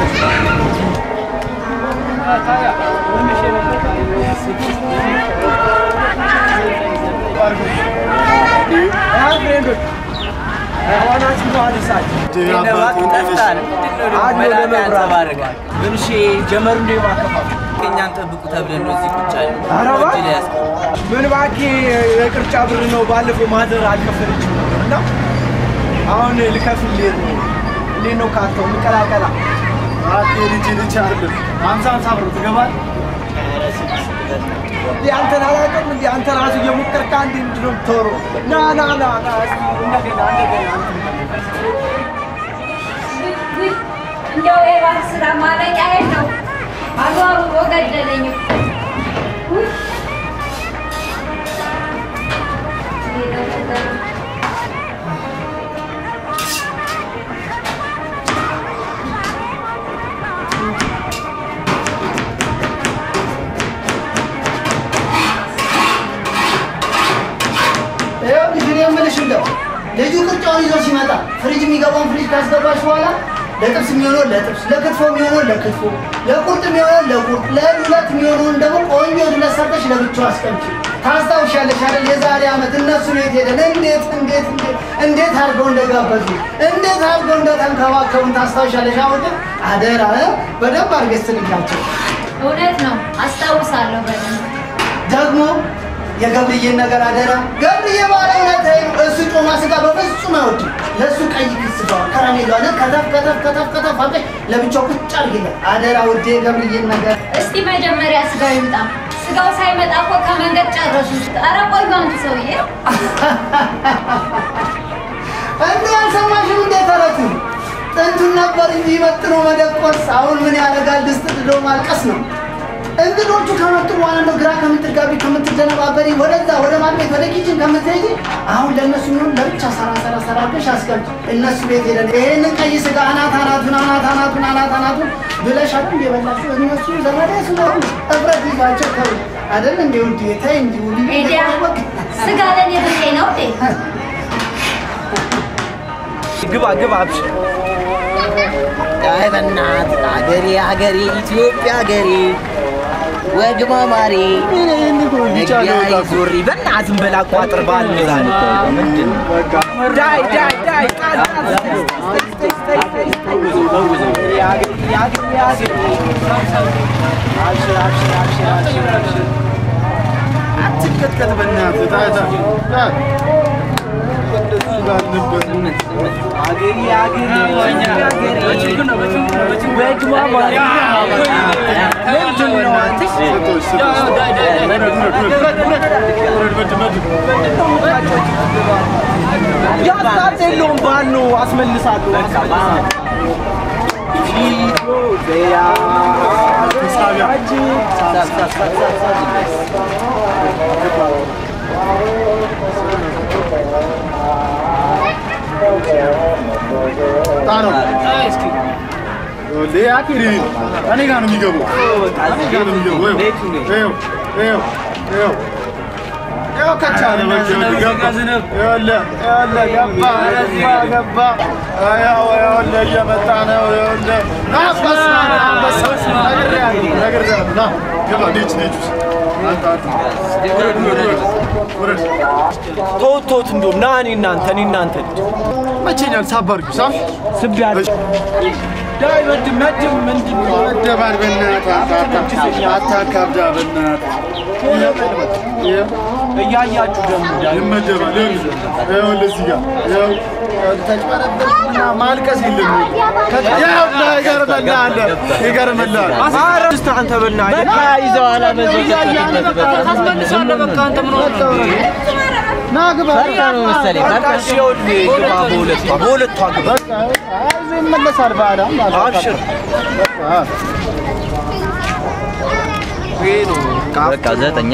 ጀመሩ እንደ ማከፋፍ እኛን ጠብቁ ተብለን ነው እዚህ ቁጭ ያለ ኧረ እባክህ ምን እባክህ የቅርጫ ብር ነው። ባለፈው ማዘር አልከፈለችም ነበር እና አሁን ልከፍልህ ነው። እንዴት ነው ካርታው እንቀላቀላ? ልጅ ልጅ አይደለም ሀምሳ ሀምሳ ብር ትገባል። እንዴ አንተን አላውቅም እንዴ አንተ ራሱ እየሞከርክ አንዴ ምንድን ነው የምታወራው? ና ና ና ና እስኪ እንደገና እንደገና እንደው የባህር ስራ ማለቂያ የለው። አዟሩሮ ገደለኝ። ውይ! ሌላ ነገር ይኸው ልጅ እኔ የምልሽ እንደው ልጁ ቅርጫውን ይዞ ሲመጣ ፍሪጅ የሚገባውን ፍሪጅ ካስገባሽ በኋላ ለጥብስ የሚሆነውን ለጥብስ፣ ለክትፎ የሚሆነውን ለክትፎ፣ ለቁርጥ የሚሆነውን ለቁርጥ፣ ለዱለት የሚሆነውን ደግሞ ቆንጆ ዱለት ሰርተሽ ለብቻው አስቀምጪ። ታስታውሻለሽ አይደል? የዛሬ ዓመት እነሱ ቤት ሄደን እንዴት እንዴት እንዴት እንዴት አድርገው እንደጋበዙ እንዴት አድርገው እንደተንከባከቡን ታስታውሻለሽ? አሁን ግን አደራ እ በደንብ አድርገሽ ትልካቸው። እውነት ነው፣ አስታውሳለሁ በደንብ ደግሞ የገብርዬን ነገር አደራ። ገብርዬ ባለ እውነት እሱ ጮማ ስጋ በፍጹም አይወድም። ለእሱ ቀይ ክስ ስጋዋን ከረሜላዋን ከተፍ ከተፍ ከተፍ ከተፍ አድርገሽ ለብቻው ቁጭ አድርጊለት አደራ ውዴ። የገብርዬን ነገር እስቲ መጀመሪያ ስጋው ይምጣ። ስጋው ሳይመጣ እኮ ከመንገድ ጨረሱ። ኧረ ቆዩ አንቱ ሰውዬ። እንዴ አልሰማሽም እንዴ ተረቱ? ጥንቱን ነበር እንጂ መጥኖ መደቆስ። አሁን ምን ያደርጋል ድስት ጥዶ ማልቀስ ነው። እንግዶቹ ከመጡ በኋላ ነው ግራ ከምትጋቢ ከምትደነባበሪ ወደዛ ወደ ማድቤት ወደ ኪችን ከምትሄጂ አሁን ለእነሱ የሚሆን ለብቻ ሰራ ሰራ ሰራ አድርገሽ አስቀምጪ። እነሱ ቤት ሄደን ይሄንን ቀይ ስጋ አናት አናቱን አናት አናቱን አናት አናቱን ብለሽ አይደል የበላችሁ እነሱ ዘመዴ ስለሆኑ እፍረት ይዟቸው ተው አይደል እንዴ ውድ ተይ እንጂ ውድ ሄዲያ ስጋ ለኔ ብጤ ነው እንዴ? ግባ ግባ አብሽር። አይ በእናትህ አገሬ አገሬ ኢትዮጵያ አገሬ ወግ ማማሬ መግቢያ ዞሪ በእናትህ በላ ቋጥር ባል ዛል ምንድን ነው ዳይ ዳይ ዳይ ቃል ቃል ስቴይ ስቴይ ስቴይ ስቴይ ያገኝ ያገኝ ያገኝ አብሽር አብሽር አብሽር አብሽር አብሽር አትከተል በእናትህ ታታ እንደሱ ጋር ነበር አገሬ አገሬ አገሬ በግ ማማሪ ምንድን ነው አንተ? ስቶች ስቶች ያስታት የለውም ባል ነው አስመልሳለሁ ኢትዮጵያ ሀገራችን ጣነው ሊያክሪ እኔ ጋር ነው የሚገባው እኔ ጋር ነው የሚገባው ይኸው ይኸው ይኸው ይኸው ከቻለ መገብ ገባ ይኸውልህ ይኸውልህ ገባ ገባ ገባ ይኸው ይኸውልህ እየመጣ ነው ይኸውልህ ና አንበሳ ና አንበሳ ነግሬሃለሁ ነግሬሃለሁ ና ግባ ኔች ኔች ውስጥ አንተ አንተ ውረድ ውረድ ውረድ ተውት ተውት እንደውም ና እኔ እናንተ እኔ እናንተ ልጅ መቼኛል ሳብ አድርጊው ሳብ ስቢያለሁ ዳይ መድም መድም ምንድን ነው መደባል በእናትህ አታካብዳ በእናትህ ይኸው እያያችሁ ደግሞ ዳይ ይመደባል ይኸውልህ እዚህ ጋር ይኸው ተጭበረበርና ማልቀስ የለም ይኸውልህ ይገርምልሃል ይገርምልሃል ኧረ እስኪ አንተ በእናትህ ይዘዋላ ና ግባ ነው መሰለኝ በቃ እሺ ይኸውልህ ግባ በሁለቷ በሁለቷ ግባ በቃ አይዞህ ይመለሳል በኋላ አብሽር ይሄ ነው በቃ ዘጠኝ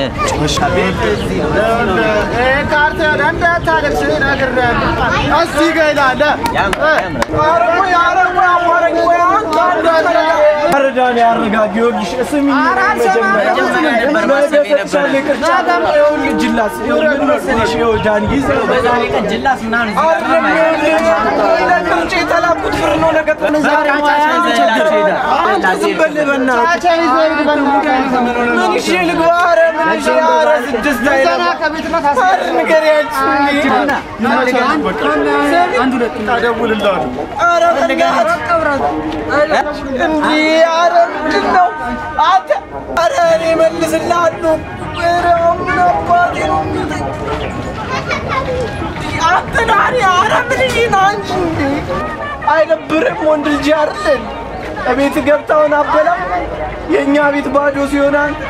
ካርታ እንዳታለቅስ ነግሬሃለሁ እስቲ ጋር ይላል ያምራል ያምራል ኧረ ቆይ ኧረ ቆይ አማረኝ ቆይ አንተ አንተ አረዳን ያረጋ ጊዮርጊስ ስሚ መጀመሪያ ነበር ማሰብ የነበረ። ይኸውልህ ጅላስ ይኸውልህ ምን መሰለሽ ይኸው ዳኒ በዛሬ ቀን ጅላስ ምናምን እዚህ ጋር አይደለም ይኸውልህ ለቅርጭ የተላኩት ብር ነው ነገ ዛሬ አንተ ዝም በል በእናትህ ምን ይዤ ልግባ ኧረ ምን ይዤ ኧረ ስድስት አይለም ኧረ ንገሪያችሁ እደውልልሃለሁ። ኧረ በእናትህ እንዲህ ኧረ ምንድን ነው አንተ ኧረ እኔ እመልስልሃለሁ ኧረ ምን አባቴ ነው የሚሉኝ? አንተ ዳኒ ኧረ ምን ይዤ ነው አንቺ እንዴ አይደብርም ወንድ ልጅ አይደል እቤት ገብታውን አበላ የእኛ ቤት ባዶ ሲሆን አንተ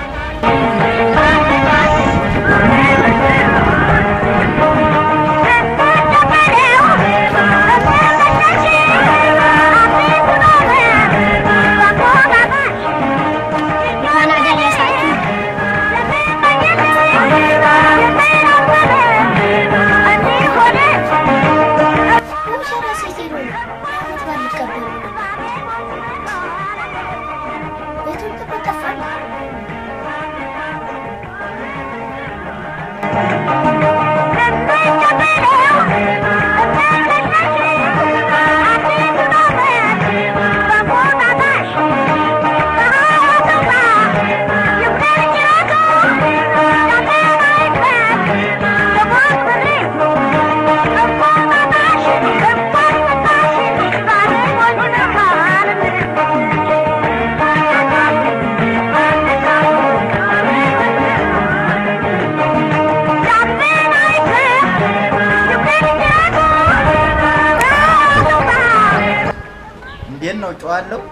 እንዴት ነው ጨዋለሁ?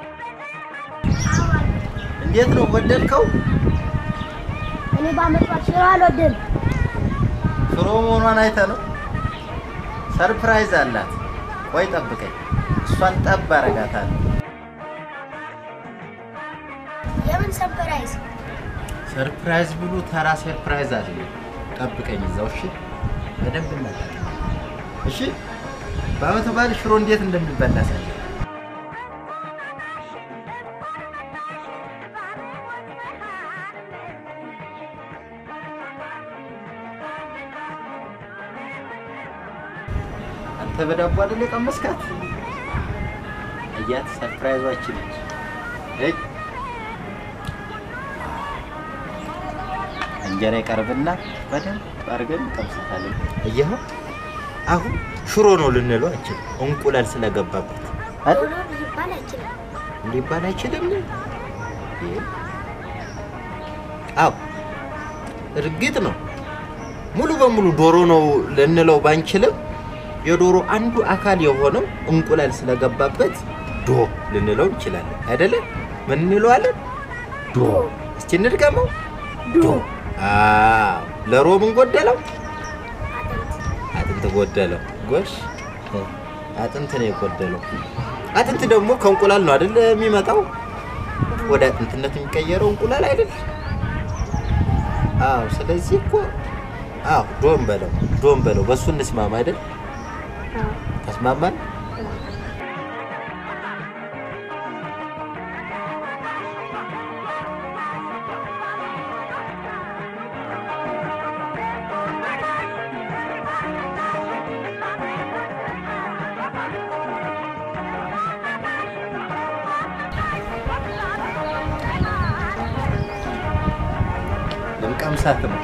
እንዴት ነው ወደድከው? እኔ ባመጣት ሽሮ አልወድም። ሽሮ መሆኗን አይተህ ነው? ሰርፕራይዝ አላት። ቆይ ጠብቀኝ፣ እሷን ጠብ አረጋታለሁ። የምን ሰርፕራይዝ? ሰርፕራይዝ ብሉ ተራ ሰርፕራይዝ አለ። ጠብቀኝ እዛው እሺ። በደንብ እናታለን። እሺ። በአመት በዓል ሽሮ እንዴት እንደሚበላ ሳይ አንተ በዳቦ አይደል የቀመስካት? እያት ሰርፕራይዟችን ነች። እይ እንጀራ ይቀርብና በደንብ አድርገን እንቀምሳታለን። እየኸው አሁን ሽሮ ነው ልንለው አንችልም፣ እንቁላል ስለገባበት አይደል? ዶሮ ሊባል አይችልም። ሊባል አይችልም። ይሄ አዎ እርግጥ ነው ሙሉ በሙሉ ዶሮ ነው ልንለው ባንችልም የዶሮ አንዱ አካል የሆነው እንቁላል ስለገባበት ዶ ልንለው እንችላለን። አይደለ? ምን እንለዋለን? ዶ። እስቲ እንድገመው። ዶ። አዎ ለሮ ምን ጎደለው? አጥንት ጎደለው። ጎሽ አጥንት ነው የጎደለው። አጥንት ደግሞ ከእንቁላል ነው አይደል የሚመጣው? ወደ አጥንትነት የሚቀየረው እንቁላል አይደል? አዎ። ስለዚህ እኮ አዎ ዶን በለው ዶን በለው በሱ እንስማማ አይደል? ተስማማን? ልንቀምሳት ነው።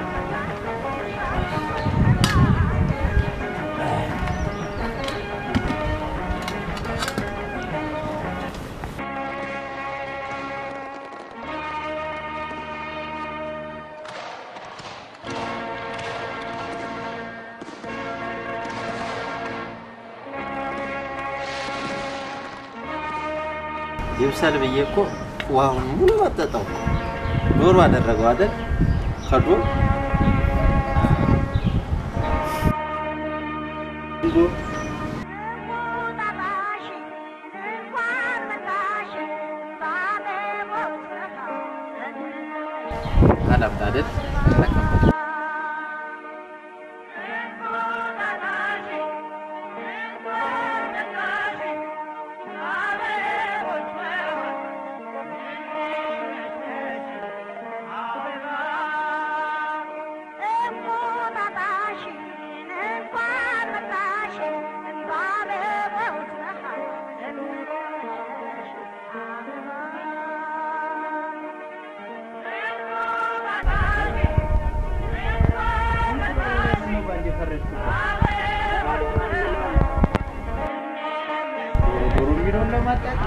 ይብሰል ብዬ እኮ ውሃውን ሙሉ መጠጠው ዶሮ አደረገው አይደል? ከዶሮ አላምጣ አይደል? ማጣት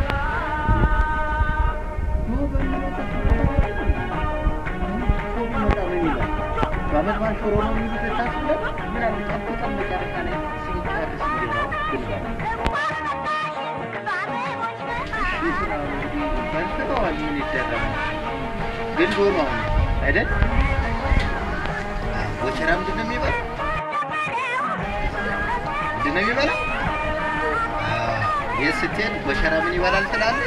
በአመት በዓል ሽሮ ነው የሚሉት ታስብለን ምን አለ ጠብቀን መጨረሻ ላይ ስንጨርስ እንጀራው ብንበላ በልተዋል። ምን ይደረጋል? ግን ዶሮ አሁን አይደል ወቸራ ምንድን ነው የሚበላ? ምንድን ነው የሚበላ? የት ስትሄድ ወቸራ ምን ይበላል ትላለህ?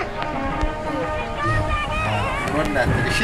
ዶሮ እንዳትል እሺ።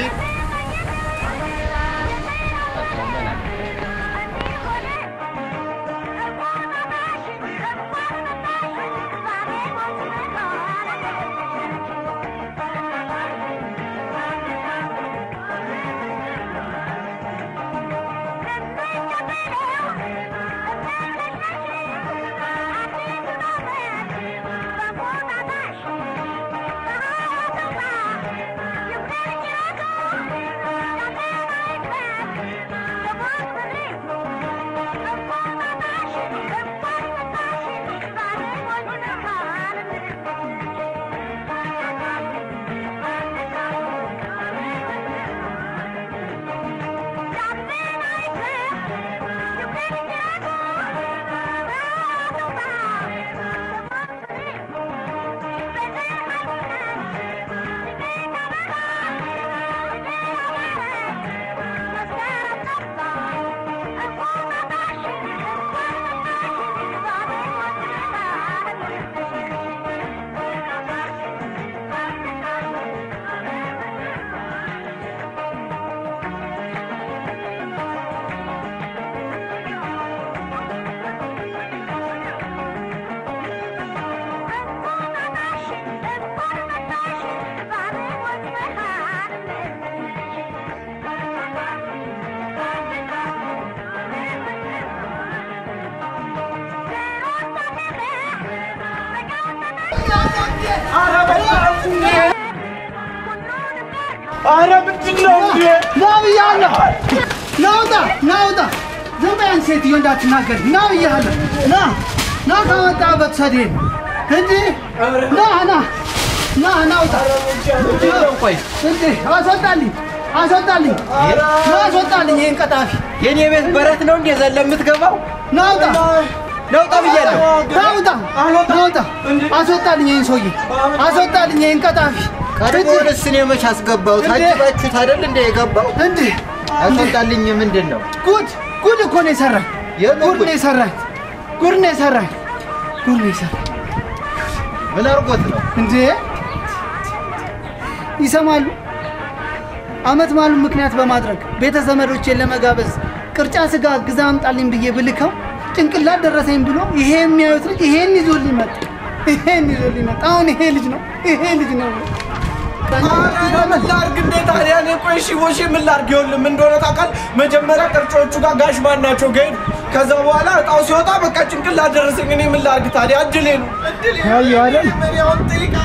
ኧረ ምንድን ነው እንዴ? ና ብያለሁ። ና ውጣ፣ ና ውጣ። ዝም በይ አንቺ ሴትዮ እንዳትናገር። ና ብያለሁ። ና ና ከመጣበት ሰዴን እንጂ ና ና ና ና ውጣ። ቆይ እንዴ አስወጣልኝ፣ አስወጣልኝ፣ ና አስወጣልኝ ይህን ቀጣፊ። የኔ ቤት በረት ነው እንዴ ዘለ የምትገባው? ና ውጣ፣ ነውጣ ብያለሁ። ና ውጣ፣ ና ውጣ። አስወጣልኝ ይህን ሰውዬ፣ አስወጣልኝ ይህን ቀጣፊ። ቀድሞውንስ እኔ መች አስገባሁት? እንዴ? አጅባችሁት አይደል እንደ የገባው? እንዴ አስወጣልኝ ምንድን ነው? ጉድ ጉድ እኮ ነው የሰራኝ። የምን ጉድ ጉድ? ነው የሰራኝ። ጉድ ነው የሰራኝ። ጉድ ነው የሰራኝ። ምን አድርጎት ነው? እንዴ ይሰማሉ። አመት በዓሉን ምክንያት በማድረግ ቤተ ዘመዶቼን ለመጋበዝ ቅርጫ ስጋ ግዛ አምጣልኝ ብዬ ብልከው ጭንቅላት ደረሰኝ ብሎ ይሄ የሚያዩት ልጅ ይሄን ይዞልኝ መጣ። ይሄን ይዞልኝ መጣ። አሁን ይሄ ልጅ ነው ይሄ ልጅ ነው። ኧረ ምን ላድርግ እንዴ ታዲያ? እኔ ቆይ እሺ ቦሼ ምን ላድርግ? ይኸውልህ ምን እንደሆነ ታውቃለህ? መጀመሪያ ቅርጮቹ ጋር ጋሽ ማን ናቸው ጋር ሄድኩ። ከዛ በኋላ እጣው ሲወጣ በቃ ጭንቅላት ደረሰኝ። እኔ ምን ላድርግ ታዲያ? እድሌ ነው እድሌ ነው። አየሁ አይደል? እኔ አሁን ጥይቃ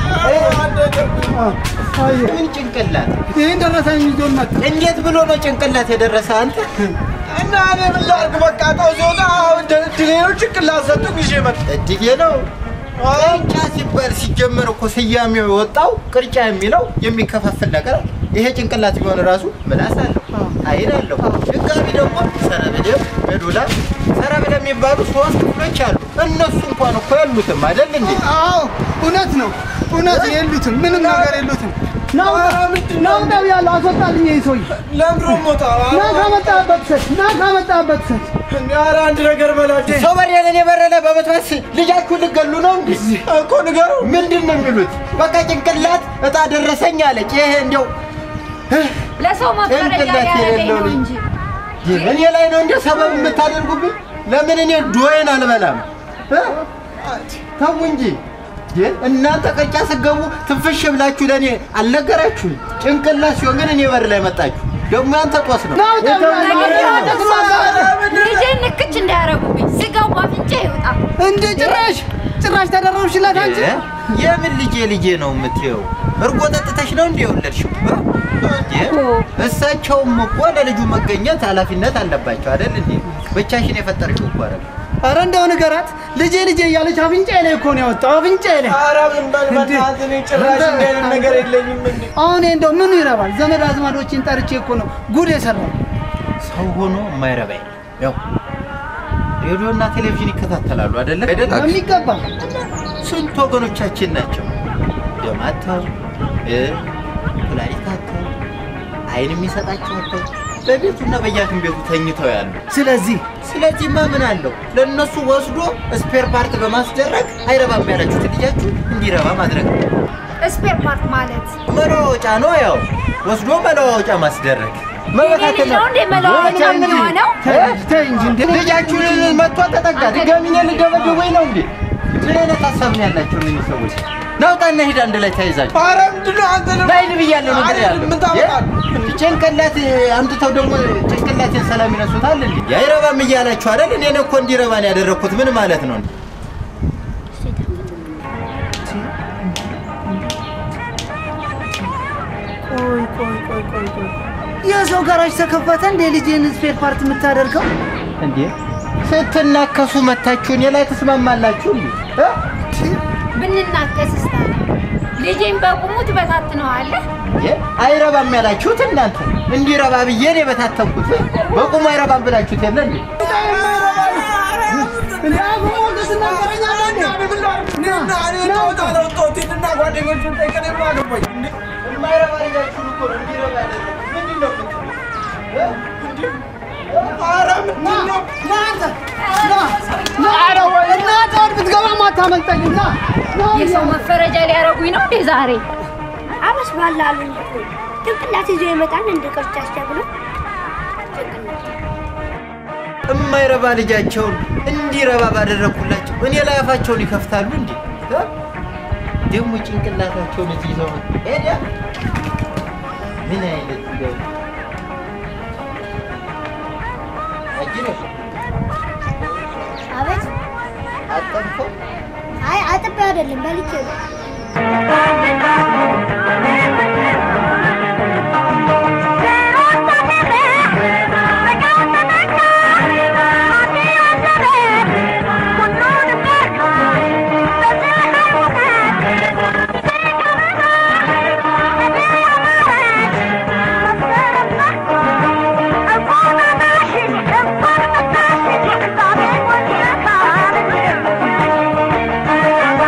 አየሁ። ምን ጭንቅላት? ይሄን ደረሰኝ ይዞን መጣ። እንዴት ብሎ ነው ጭንቅላት የደረሰ አንተ? እና እኔ ምን ላድርግ? በቃ እጣው ሲወጣ እድሌ ነው ጭንቅላት ሰጡኝ ይዤ መጣሁ። እድጌ ነው። ቅርጫ ሲባል ሲጀመር እኮ ስያሜው የወጣው ቅርጫ የሚለው የሚከፋፍል ነገር አለ። ይሄ ጭንቅላት ቢሆን ራሱ ምላስ አለው፣ አይን አለው። ድጋሚ ደግሞ ሰረብደም፣ ሜዱላ፣ ሰረብደም የሚባሉ ሶስት ክፍሎች አሉ። እነሱ እንኳን እኮ የሉትም አይደል እንዴ? አዎ እውነት ነው እውነት የሉትም ምንም ነገር የሉትም። ናውጣ ናውጣ ብያለሁ። አስወጣልኝ ይሄን ሰውዬ ለምሮ ሞታ ና ካመጣህበት ሰት ና ካመጣህበት ሰት ኧረ አንድ ነገር በላቸው ሰው በሬንን የበረለ በመጥበስ ልጃችሁ ልገሉ ነው እንዴ? እኮ ንገረው። ምንድን ነው የሚሉት? በቃ ጭንቅላት እጣ ደረሰኝ አለች። ይሄ እንዲያው ለሰው መፈረጃ ጭንቅላት ሊያደርገኝ የሌለው ነው ልጅ። እንጂ እኔ ላይ ነው እንደ ሰበብ የምታደርጉብኝ? ለምን እኔ ዶዬን አልበላም? እ? ተው እንጂ እንዴ! እናንተ ቅርጫ ስገቡ ትንፍሽ ብላችሁ ለእኔ አልነገራችሁኝ? ጭንቅላት ሲሆን ግን እኔ በር ላይ መጣችሁ። ደግሞ ያንተ ጦስ ነው። ናውጣ ልጄን ንክች እንዳያረጉብኝ ስጋው በአፍንጫ ይውጣ። እንደ ጭራሽ ጭራሽ ተደረብሽላት አንቺ እ? የምን ልጄ ልጄ ነው የምትየው? እርጎ ጠጥተሽ ነው እንደ የወለድሽው? እ? እንዴ! እሳቸውም እኮ ለልጁ መገኘት ኃላፊነት አለባቸው አይደል እንዴ? ብቻሽን የፈጠርሽው እኮ አይደል? ኧረ እንደው ንገራት ልጄ ልጄ እያለች አፍንጫዬ ላይ እኮ ነው ያወጣው አፍንጫዬ ላይ ኧረ ዝም በል በእናትህ፣ እኔ ጭራሽ እንዲህ አይነት ነገር የለኝም እንዴ። አሁን ይሄ እንደው ምኑ ይረባል? ዘመድ አዝማዶችን ጠርቼ እኮ ነው ጉድ የሰራው። ሰው ሆኖ የማይረባ የለም። ያው ሬዲዮና ቴሌቪዥን ይከታተላሉ አይደለ? አይደለ? በሚገባ ስንት ወገኖቻችን ናቸው ደም አጥተው እ ኩላሊት አጥተው አይን የሚሰጣቸው አጥተው በቤቱና በየሐኪም ቤቱ ተኝተው ያሉ። ስለዚህ ስለዚህማ ምን አለው ለእነሱ ወስዶ ስፔር ፓርት በማስደረግ አይረባም ያላችሁት ልጃችሁ እንዲረባ ማድረግ ነው። ስፔር ፓርት ማለት መለዋወጫ ነው። ያው ወስዶ መለዋወጫ ማስደረግ የኔ ልጅ ነው እንዴ መለዋወጫ የሚሆነው? ተይ እንጂ እንደ ልጃችሁን መጥቶ ተጠጋ ድጋሚኛ ልደበድበኝ ነው እንዴ? ምን አይነት ሀሳብ ነው ያላቸው እነዚህ ሰዎች? ናውጣና ሂድ አንድ ላይ ተያይዛችሁ ኧረ ምንድን ነው አንተ ደግሞ? ላይ ብያለሁ ነገር አይደለም፣ ያለው ምን ታመጣለህ? የ- ጭንቅላት አምጥተው ደግሞ ጭንቅላቴን ሰላም ይነሱታል እንዴ? አይረባም እያላችሁ አይደል? እኔ እኮ እንዲረባ ነው ያደረግኩት። ምን ማለት ነው? ቆይ ቆይ ቆይ ቆይ ቆይ የሰው ጋራጅ ተከፈተ እንደ ልጄን ስፔር ፓርት የምታደርገው እንዴ ስትናከሱ መታችሁ እኔ ላይ ትስማማላችሁ እንዴ? እ? ብንናከስስ ታዲያ ልጄን በቁሙ ትበታትነዋለህ? የ- አይረባም ያላችሁት እናንተ እንዲረባ ብዬ ነው የበታተንኩት። በቁሙ አይረባም ብላችሁት የለ እንዴ? እኔና እኔ እወጣለሁ፣ ጦቲንና ጓደኞቹን ጠይቀን ምን አገባኝ እንዴ? የማይረባ ልጃችሁን እኮ ነው እንዲረባ ያደረኩት። ምንድን ነው የምትሉት? እ? ኧረ ምንድን ነው? እናትህን ብትገባም አታመልጠኝም ና ና የሰው መፈረጃ ሊያረጉኝ ነው እንዴ ዛሬ? አበስ ባላሉ ጭንቅላት ይዞ ይመጣል እንደ ቅርጫት ተብሎ የማይረባ ልጃቸውን እንዲረባ ባደረግኩላቸው እኔ ላይ አፋቸውን ይከፍታሉ እንዴ? እ? ደግሞ ጭንቅላታቸውን እዚህ ይዘው ሄደ። ምን አይነት እንደው አጅነሽ አቤት አጠንከው አይ አጥቤ አይደለም በልቼ ነው